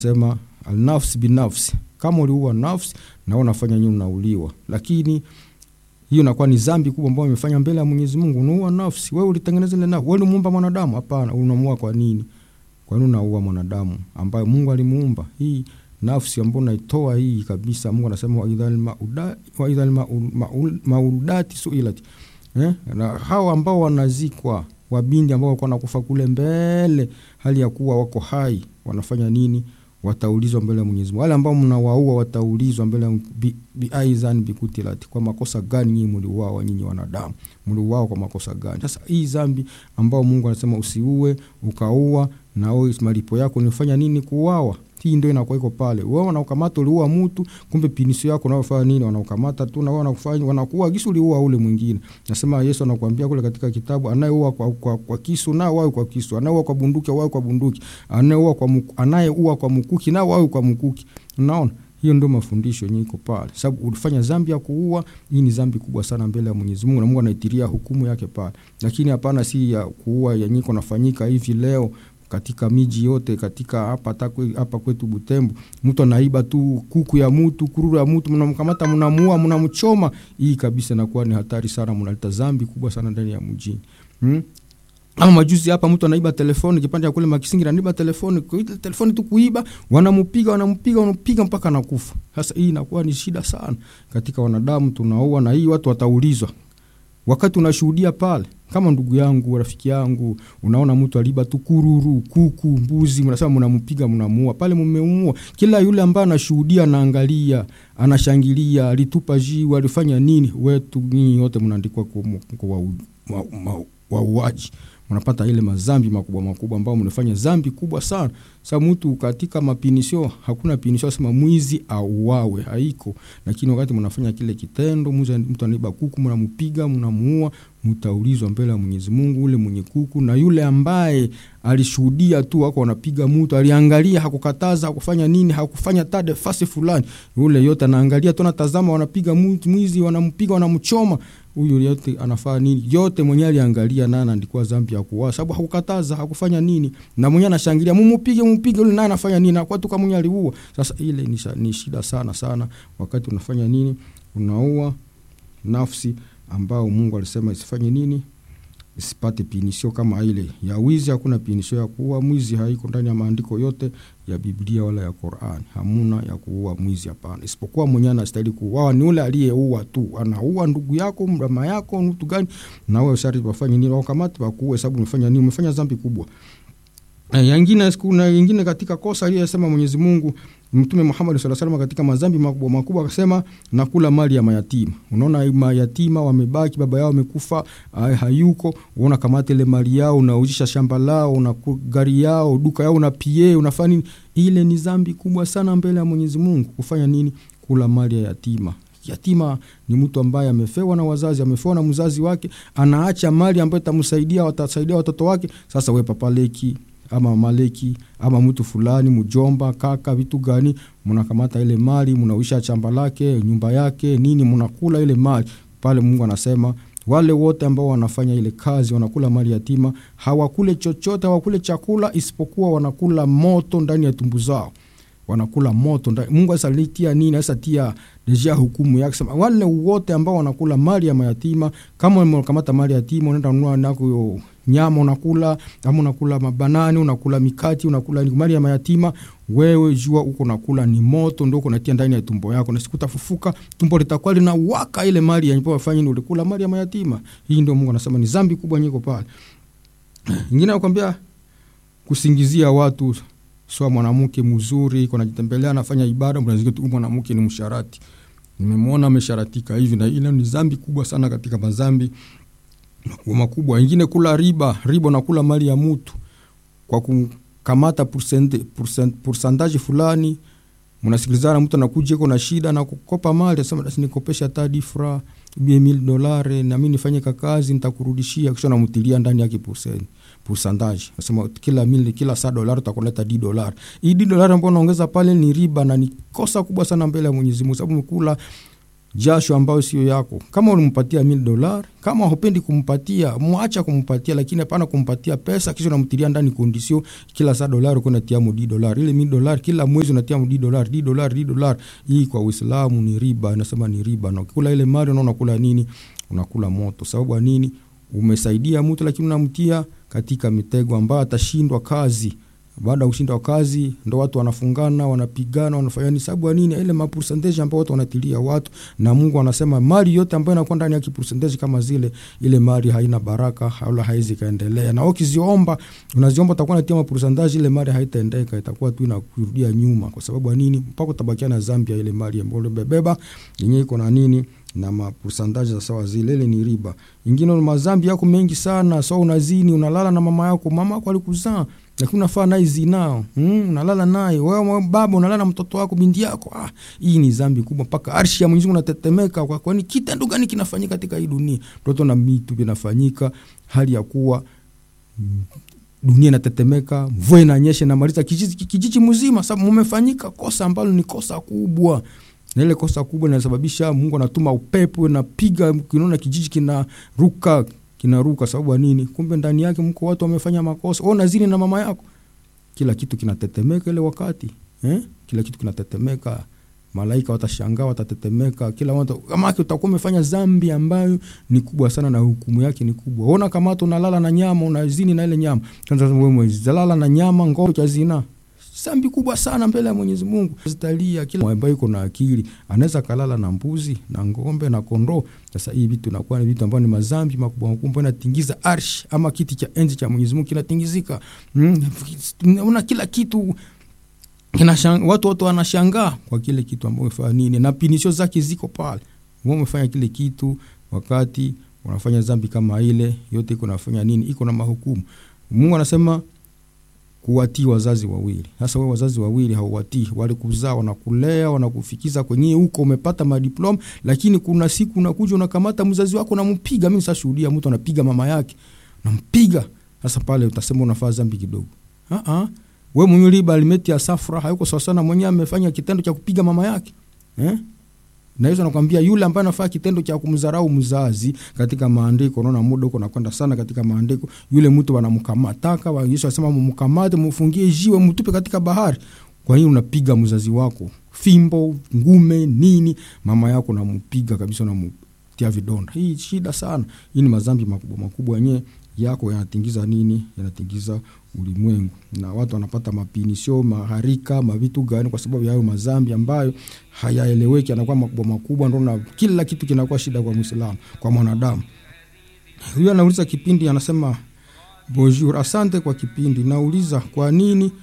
sema alnafsi binafsi kama uliua nafsi na wewe unafanya nini unauliwa lakini hiyo inakuwa ni dhambi kubwa ambayo umefanya mbele ya Mwenyezi Mungu unaua nafsi wewe ulitengeneza ile nafsi wewe ulimuumba mwanadamu hapana unamuua kwa nini kwa nini unaua mwanadamu ambaye Mungu alimuumba hii nafsi ambayo unaitoa hii kabisa Mungu anasema wa idhal mauda wa idhal maudati suilat eh na hao ambao wanazikwa wabindi ambao wako nakufa kule mbele hali ya kuwa wako hai wanafanya nini wataulizwa mbele ya Mwenyezi Mungu. Wale ambao mnawaua wataulizwa mbele ya bi, biaizan bikutilati, kwa makosa gani nyinyi mliuawa, nyinyi wanadamu mliuawa kwa makosa gani? Sasa hii dhambi ambao Mungu anasema usiue, ukaua na wewe malipo yako nifanya nini? Kuuawa. Hii ndio inakuwa iko pale. Wewe wanakukamata uliua mtu, kumbe pinisio yako unayofanya nini? Wanakukamata tu na wewe wanakufanya wanakuua kisu uliua ule mwingine. Nasema Yesu anakuambia kule katika kitabu, anayeua kwa, kwa, kwa kisu na wawe kwa kisu, anayeua kwa bunduki wawe kwa bunduki, anayeua kwa muku, anayeua kwa mkuki na wawe kwa mkuki. Unaona? Hiyo ndio mafundisho yenyewe iko pale. Sababu ulifanya dhambi ya kuua, hii ni dhambi kubwa sana mbele ya Mwenyezi Mungu na Mungu anaitiria hukumu yake pale. Lakini hapana si ya kuua yenyewe iko nafanyika hivi leo katika miji yote katika hapa hapa kwetu Butembo, mtu anaiba tu kuku ya mtu, kururu ya mtu, mnamkamata, mnamuua, mnamchoma. Hii kabisa inakuwa ni hatari sana, mnaleta dhambi kubwa sana ndani ya mjini hmm? Ama majuzi hapa mtu anaiba telefoni kipande ya kule Makisingi, anaiba telefoni, kuita telefoni tu kuiba, wanampiga wanampiga wanampiga mpaka anakufa. Sasa hii inakuwa ni shida sana katika wanadamu, tunaua na hii watu wataulizwa wakati unashuhudia pale kama ndugu yangu rafiki yangu, unaona mtu aliba tu kururu, kuku, mbuzi, mnasema mnampiga, mnamuua pale, mmeumua. Kila yule ambaye anashuhudia, anaangalia, anashangilia, alitupa jiwe, alifanya nini, wetu nyinyi wote mnaandikwa kwa wauaji mnapata ile mazambi makubwa makubwa ambao mnafanya zambi kubwa sana. Sa mtu katika mapinisho, hakuna pinisho sema mwizi auawe, haiko. Lakini wakati mnafanya kile kitendo, mtu anaiba kuku, mnampiga, mnamuua, mtaulizwa mbele ya Mwenyezi Mungu. Ule mwenye kuku na yule ambaye alishuhudia tu wako wanapiga mtu, aliangalia, hakukataza, hakufanya nini, hakufanya tade fasi fulani, yule yote anaangalia tu, anatazama, wanapiga mtu, mwizi, wanampiga, wanamchoma huyu yote anafaa nini? Yote mwenyewe aliangalia na anaandikwa dhambi ya kuua, sababu hakukataza, hakufanya nini, na mwenyewe anashangilia, mumupige, mupige, yule naye anafanya nini? Na kwatu kama mwenyewe aliua. Sasa ile ni, ni shida sana sana, wakati unafanya nini, unaua nafsi ambao Mungu alisema isifanye nini, isipate pinisio kama ile ya wizi. Hakuna pinisio ya kuua mwizi, haiko ndani ya maandiko yote ya Biblia wala ya Qur'an. Hamuna ya kuua mwizi, hapana, isipokuwa mwenyewe anastahili kuuawa ni ule aliyeua tu. Anaua ndugu yako, mama yako, mtu gani, na wewe sharti wafanye nini? Wakamate wakuue, sababu umefanya nini? Umefanya dhambi kubwa. E, yangine kuna yingine katika kosa aliyesema Mwenyezi Mungu Mtume Muhammad sallallahu alaihi wasallam katika madhambi makubwa makubwa akasema nakula mali ya mayatima. Unaona mayatima wamebaki, baba yao amekufa, hayuko, unaona kamata ile mali yao, unaujisha shamba lao, una gari yao, duka yao, una pie, unafanya nini? Ile ni dhambi kubwa sana mbele ya Mwenyezi Mungu. Kufanya nini? Kula mali ya yatima. Yatima ni mtu ambaye amefewa na wazazi, amefewa na mzazi wake, anaacha mali ambayo itamsaidia, watasaidia watoto wake. Sasa we papaleki ama maleki ama mtu fulani mjomba, kaka, vitu gani, mnakamata ile mali, mnauisha chamba lake, nyumba yake, nini, mnakula ile mali pale. Mungu anasema wale wote ambao wanafanya ile kazi, wanakula mali yatima, hawakule chochote, hawakule chakula isipokuwa wanakula moto ndani ya tumbu zao, wanakula moto ndani. Mungu asalitia nini? Asatia deja hukumu yake, sema wale wote ambao wanakula mali ya mayatima. Kama unakamata mali ya yatima, unaenda kununua nako nyama unakula, ama unakula mabanani, unakula mikati, unakula mali ya mayatima, wewe jua uko nakula ni moto, ndio unatia ndani ya tumbo yako, na siku utafufuka tumbo litakuwa linawaka ile mali ya nyipo wafanye, ndio ulikula mali ya mayatima. Hii ndio Mungu anasema ni dhambi kubwa nyiko pale. Ingine nakwambia kusingizia watu sio mwanamke mzuri, kuna jitembelea anafanya ibada, mnazika tu mwanamke ni msharati, nimemwona amesharatika hivi na ile. Ni dhambi kubwa sana katika madhambi makubwa makubwa. Wengine kula riba, riba na kula mali ya mtu kwa kukamata pourcentage fulani, mnasikilizana, mtu anakuja iko na shida na kukopa mali, asema basi nikopesha hata difra bie mil dolare na mimi nifanye kazi nitakurudishia, kisha namtilia ndani yake pourcent pourcentage, nasema kila mili kila saa dolari utakuleta di dolari. Hii di dolari ambayo unaongeza pale ni riba na ni kosa kubwa sana mbele ya Mwenyezi Mungu, sababu umekula jasho ambayo sio yako. Kama ulimpatia mil dolar, kama hupendi kumpatia, mwacha kumpatia, lakini hapana kumpatia pesa kisha unamtilia ndani kondisio kila saa dolari uko unatia mu di dolar, ile mil dolar kila mwezi unatia mu di dolar, di dolar, di dolar. Hii kwa Uislamu ni riba, nasema ni riba, na ukikula ile mali unaona unakula nini? Unakula moto. Sababu ya nini? Umesaidia mtu, lakini unamtia katika mitego ambayo atashindwa kazi baada ya kushindwa kazi ndo watu wanafungana wanapigana wanafanya ni sababu ya nini ile mapercentage ambayo watu wanatilia watu na Mungu anasema mali yote ambayo inakuwa ndani ya kipercentage kama zile ile mali haina baraka wala haizi kaendelea na ukiziomba unaziomba utakuwa unatia mapercentage ile mali haitaendeka itakuwa tu inakurudia nyuma kwa sababu ya nini mpaka utabakia na Zambia ile mali ambayo umebeba yenyewe iko na nini na mapercentage za sawa zile ile ni riba ingine mazambi yako mengi sana so unazini unalala na mama yako mama yako alikuzaa lakini unafaa naye zinao mm, unalala naye wewe baba unalala na mtoto wako binti yako ah, hii ni zambi kubwa mpaka arshi ya Mwenyezi Mungu unatetemeka kwa kwani kitendo gani kinafanyika katika hii dunia mtoto na mitu vinafanyika hali ya kuwa mm, dunia inatetemeka mvua inanyesha inamaliza kijiji, kijiji mzima sababu mmefanyika kosa ambalo ni kosa kubwa na ile kosa kubwa linasababisha Mungu anatuma upepo napiga kinaona kijiji kinaruka kinaruka sababu ya nini kumbe ndani yake mko watu wamefanya makosa wewe unazini na mama yako kila kitu kinatetemeka ile wakati eh? kila kitu kinatetemeka malaika watashangaa watatetemeka kila watu kama yake utakuwa umefanya dhambi ambayo ni kubwa sana na hukumu yake ni kubwa ona kama tu unalala na nyama unazini na ile nyama kwanza wewe mwezalala na nyama ngoro cha zina zambi kubwa sana mbele ya Mwenyezi Mungu. Zitalia kila ambaye iko na akili anaweza kalala na mbuzi na ng'ombe na kondoo. Sasa hii vitu inakuwa ni vitu ambavyo ni mazambi makubwa makubwa, inatingiza arsh ama kiti cha enzi cha Mwenyezi Mungu kinatingizika. Mm, una kila kitu kinashang, watu wote wanashangaa kwa kile kitu ambacho umefanya nini, na pinisho zake ziko pale. Wewe umefanya kile kitu wakati unafanya zambi kama ile, yote iko nafanya nini, iko na mahukumu. Mungu anasema kuwatii wazazi wawili. Sasa wewe wazazi wawili hauwatii, walikuzaa, wanakulea, wanakufikiza kwenye huko, umepata madiploma, lakini kuna siku unakuja unakamata mzazi wako unampiga. Mimi sashuhudia mtu anapiga mama yake, nampiga. Sasa pale utasema unafaa dhambi kidogo. Ah ah, wewe mwenye riba alimeti ya safra hayuko sawa sana, mwenyewe amefanya kitendo cha kupiga mama yake eh? na hizo nakwambia yule ambaye anafanya kitendo cha kumdharau mzazi katika maandiko, unaona muda huko nakwenda sana katika maandiko, yule mtu wanamkamataka wa Yesu anasema mumkamate, mfungie jiwe, mtupe katika bahari. Kwa hiyo unapiga mzazi wako fimbo, ngume, nini, mama yako nampiga kabisa, namtia vidonda. Hii shida sana. Hii ni madhambi makubwa makubwa yenyewe yako yanatingiza nini, yanatingiza ulimwengu na watu wanapata mapinisho maharika mavitu gani kwa sababu ya hayo mazambi ambayo hayaeleweki, anakuwa makubwa makubwa, ndo na kila kitu kinakuwa shida kwa Muislamu, kwa mwanadamu. Huyo anauliza kipindi, anasema bonjour, asante kwa kipindi. Nauliza kwa nini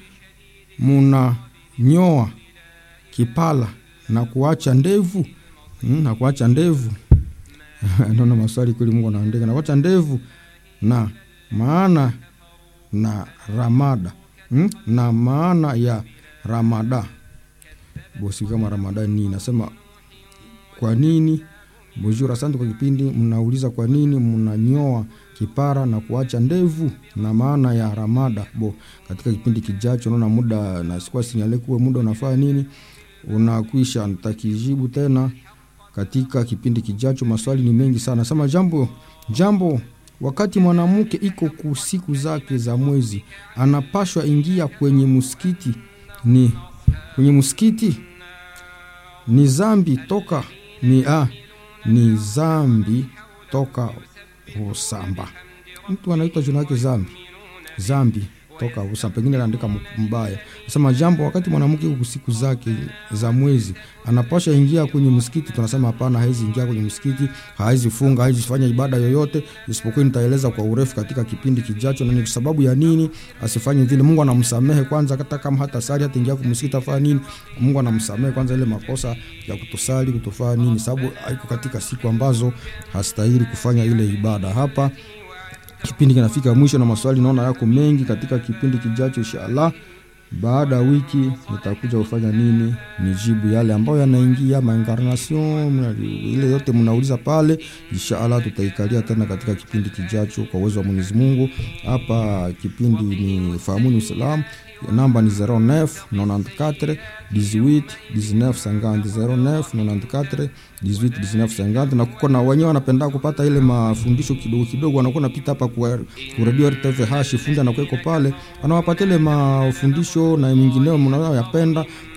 munanyoa kipala na kuacha ndevu hmm, na kuacha ndevu naona maswali kweli, Mungu anaandika na kuacha ndevu na maana na ramada hmm? na maana ya ramada bosi kama ramada ni nasema kwa nini bonjour asante kwa kipindi mnauliza kwa nini mnanyoa kipara na kuacha ndevu na maana ya ramada bo katika kipindi kijacho naona muda na sikuwa sinyale kuwe muda unafaa nini unakwisha nitakijibu tena katika kipindi kijacho maswali ni mengi sana sema jambo jambo wakati mwanamke iko ku siku zake za mwezi anapashwa ingia kwenye msikiti ni kwenye msikiti ni zambi toka ni a ni zambi toka usamba mtu anaitwa jina yake zambi zambi toka usamba pengine anaandika mbaya nasema jambo wakati mwanamke iko siku zake za mwezi anapasha ingia kwenye msikiti tunasema hapana hawezi ingia kwenye msikiti hawezi funga hawezi fanya ibada yoyote isipokuwa nitaeleza kwa urefu katika kipindi kijacho na ni sababu ya nini asifanye vile mungu anamsamehe kwanza hata kama hata sali hata ingia kwenye msikiti afanya nini mungu anamsamehe kwanza ile makosa ya kutosali kutofanya nini sababu haiko katika siku ambazo hastahili kufanya ile ibada hapa kipindi kinafika mwisho na maswali naona yako mengi katika kipindi kijacho inshallah baada ya wiki nitakuja kufanya nini nijibu yale ambayo yanaingia maincarnation ile yote mnauliza pale inshallah tutaikalia tena katika kipindi kijacho kwa uwezo wa mwenyezi mungu hapa kipindi ni fahamuni uislamu namba ni 09 94 18 19 50 09 94 18 19 50 na kuko na wenyewe wanapenda kupata ile mafundisho kidogo kidogo, wanakuwa napita hapa kwa radio RTV hashi fundi anakuwa iko pale anawapatia ile mafundisho na mengineo mnayoyapenda